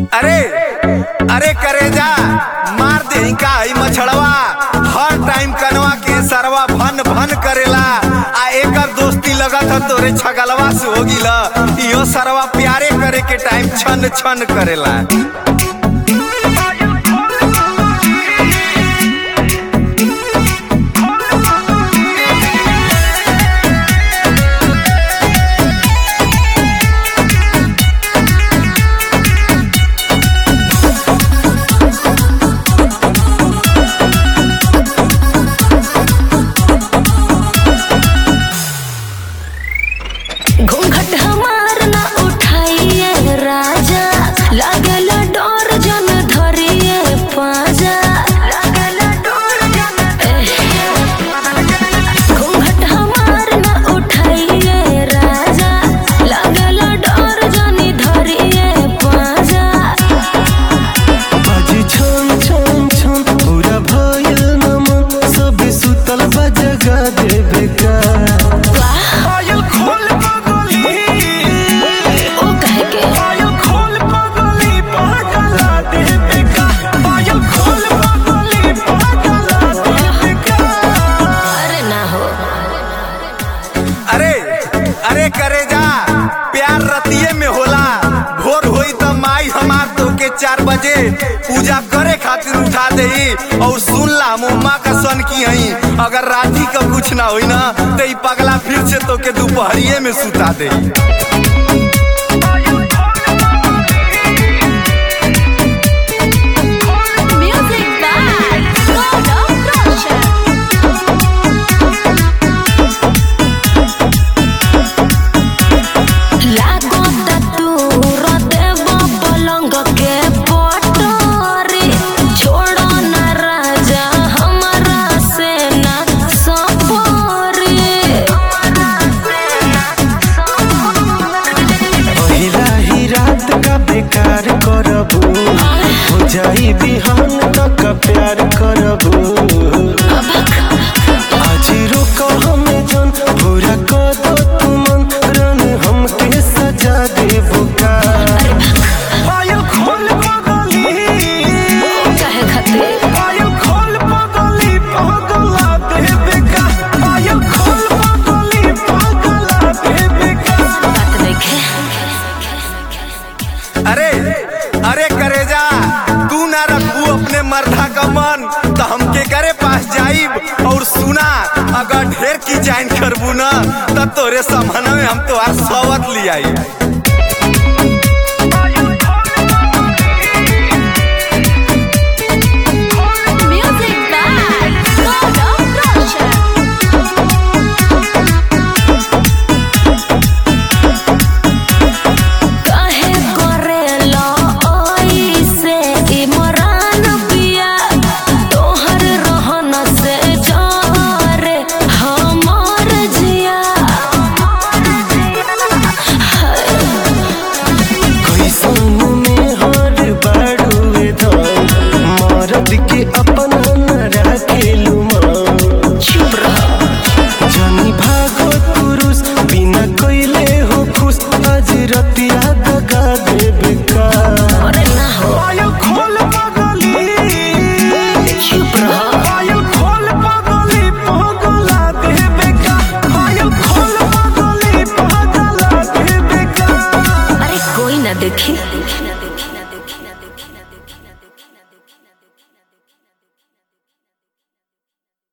अरे अरे करेजा मार दे का ई मछड़वा हर टाइम कनवा के सरवा भन भन करेला आ एकर दोस्ती लगत ह तोरे छगलवा से हो गिला इहो सरवा प्यारे करे के टाइम छन छन करेला घूंघट हमार ना उठाइए राजा लागल डोर जन धरिए पाजा लागल डोर जन घूंघट हमार ना उठाइए राजा लागल डोर जन धरिए पाजा बाजी छन छन छन पूरा भयल नमन सब सुतल बा जगा देवे का पायल खोल पगली ओ कहे के पायल खोल पगली पागला देवे का पायल खोल पगली पागला देवे का अरे ना हो अरे अरे करे जा प्यार रतिये में होला भोर होई त माई हमार तो के चार बजे पूजा करे खातिर उठा देई और सुन ला मुम्मा का सन की हई अगर राती का कुछ ना होई ना तो ई पगला फिर से तो के दोपहरिये में सुता देई Music by God of Russia. लागो तूर देव पलंग के पटोरी छोड़ो न राजा हमारा से ना सपोरी पहिला ही रात का बेकार करबू हो जाई बिहान तक प्यार करबू आज रुको हमें जन पूरा कर दो तुमन रन हमके सजा देबू का पायल खोल पगली कहे खातिर पायल खोल पगली पगला देवे का पायल खोल पगली पगला देवे का बात देखे अरे अरे करे जा तू ना रखू अपने मर्दा का मन तो हमके करे पास जाइब और सुना अगर ढेर की जाइन करबू ना तब तोरे समन में हम तोहार सवत लियाई